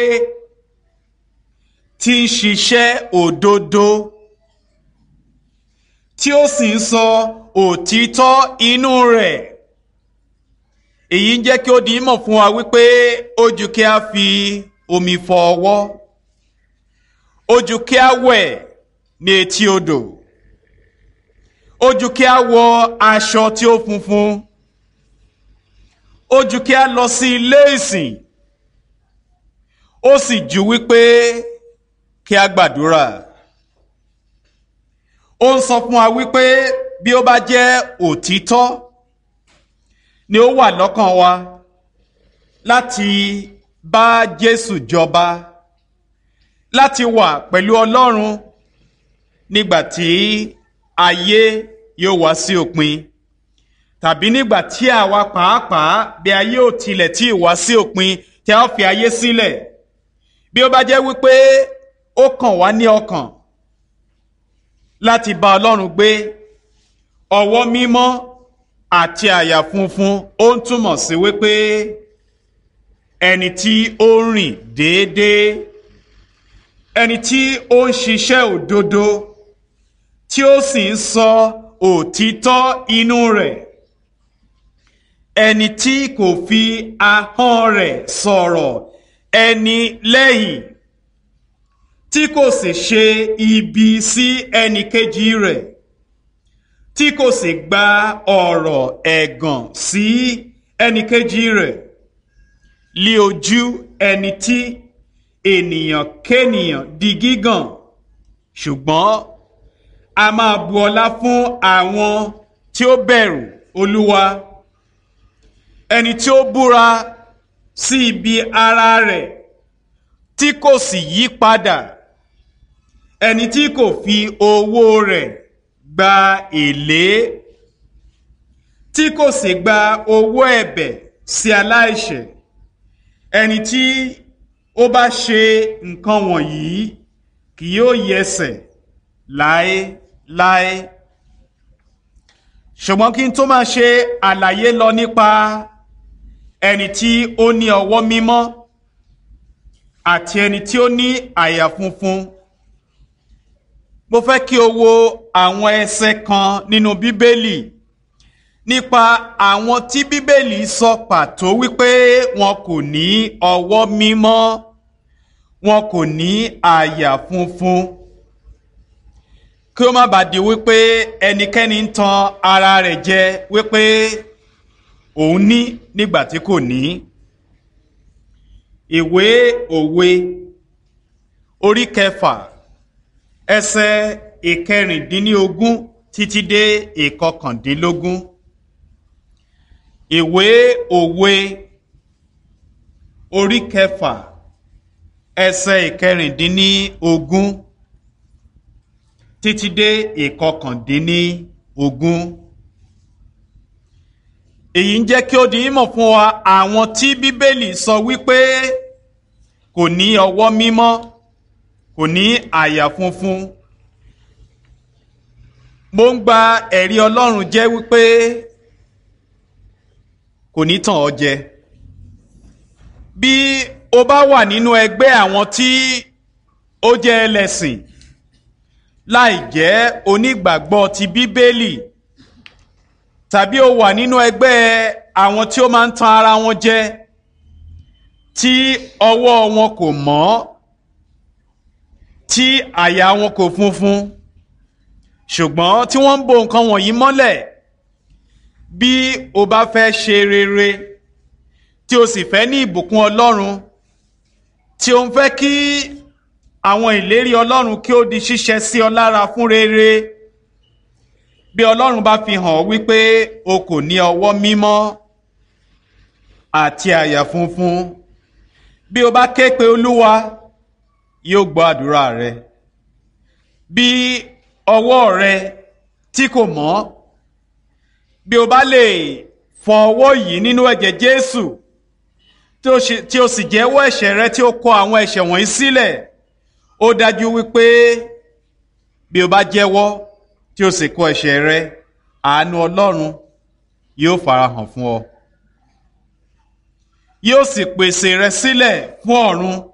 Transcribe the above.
tí ń ṣiṣẹ́ òdodo tí ó sì ń sọ òtítọ́ inú rẹ̀ èyí ń jẹ́ kí ó di mọ̀ fún wa wípé ó jù kí a fi omi fọ ọwọ́ ó jù kí a wẹ̀ ní etí odò ó jù kí a wọ aṣọ tí ó funfun ó jù kí a lọ sí ilé ìsìn ó sì jù wípé kí a gbàdúrà ó ń sọ fún wa wípé bí ó bá jẹ́ òtítọ́ ni ó wà lọ́kàn wa láti bá Jésù jọba láti wà pẹ̀lú Ọlọ́run nígbà tí ayé yóò wá sí òpin tàbí nígbà tí àwa pàápàá bí ayé ò tilẹ̀ tí ì wá sí òpin tí a ó fi ayé sílẹ̀ bí ó bá jẹ́ wípé ó kàn wá ní ọkàn láti bá Ọlọ́run gbé ọwọ́ mímọ́ àti àyà funfun ó ń túmọ̀ sí wípé ẹni tí ó ń rìn déédéé ẹni tí ó ń ṣiṣẹ́ òdodo tí ó sì ń sọ òtítọ́ inú rẹ̀ ẹni tí kò fi ahọ́n rẹ̀ sọ̀rọ̀ ẹni lẹ́yìn tí kò sì ṣe ibi sí ẹnì kejì rẹ̀ tí kò sì gba ọ̀rọ̀ ẹ̀gàn sí ẹnì kejì rẹ̀ lí ojú ẹni tí ènìyàn kénìyàn di gígàn ṣùgbọ́n a máa bu ọlá fún àwọn tí ó bẹ̀rù olúwa ẹni tí ó búra sí ibi ara rẹ̀ tí kò sì yí padà ẹni tí kò fi owó rẹ̀ gba èlé tí kò sì gba owó ẹ̀bẹ̀ sí aláìṣẹ̀ ẹni tí ó bá ṣe nǹkan wọ̀nyí kì yóò yẹsẹ̀ láéláé ṣùgbọ́n kí n tó máa ṣe àlàyé lọ nípa ẹni tí ó ní ọwọ́ mímọ́ àti ẹni tí ó ní àyà funfun mo fẹ́ kí o wo àwọn ẹsẹ̀ kan nínú bíbélì nípa àwọn tí bíbélì sọ pàtó wípé wọn kò ní ọwọ́ mímọ́ wọn kò ní àyà funfun kí ó má bàa di wípé ẹnikẹ́ni ń tan ara rẹ̀ jẹ wípé òun ní nígbà tí kò ní ìwé òwe orí kẹfà ẹsẹ̀ ìkẹrìndínlógún títí dé ìkọkàndínlógún ìwé òwe orí kẹfà ẹsẹ̀ ìkẹrìndínlógún títí dé ìkọkàndínlógún èyí ń jẹ́ kí ó di mímọ̀ fún wa àwọn tí bíbélì sọ wípé kò ní ọwọ́ mímọ́ kò ní àyà funfun mo ń gba ẹ̀rí ọlọ́run jẹ́ wípé kò ní tàn ọ́ jẹ bí o bá wà nínú ẹgbẹ́ àwọn tí ó jẹ́ ẹlẹ́sìn láì jẹ́ onígbàgbọ́ ti bíbélì tàbí o wà nínú ẹgbẹ́ àwọn tí ó máa ń tan ara wọn jẹ tí ọwọ́ wọn kò mọ́ tí àyà wọn kò funfun ṣùgbọ́n tí wọ́n ń bo nǹkan wọ̀nyí mọ́lẹ̀ bí o bá fẹ́ ṣe rere tí o sì fẹ́ ní ìbùkún Ọlọ́run tí o ń fẹ́ kí àwọn ìlérí Ọlọ́run kí ó di ṣíṣẹ sí ọ lára fún rere bí Ọlọ́run bá fi hàn wípé o kò ní ọwọ́ mímọ́ àti àyà funfun bí o bá ké pe Olúwa yóò gbọ́ àdúrà rẹ bí ọwọ́ rẹ tí kò mọ́ bí o bá lè fọ ọwọ́ yìí nínú ẹ̀jẹ̀ Jésù tí o sì jẹ́wọ́ ẹ̀ṣẹ̀ rẹ tí o kọ àwọn ẹ̀ṣẹ̀ wọ̀nyí sílẹ̀ ó dájú wípé bí o bá jẹ́wọ́ tí o sì kọ ẹ̀ṣẹ̀ rẹ àánú Ọlọ́run yóò farahàn fún ọ yóò sì pèsè rẹ sílẹ̀ fún ọ̀run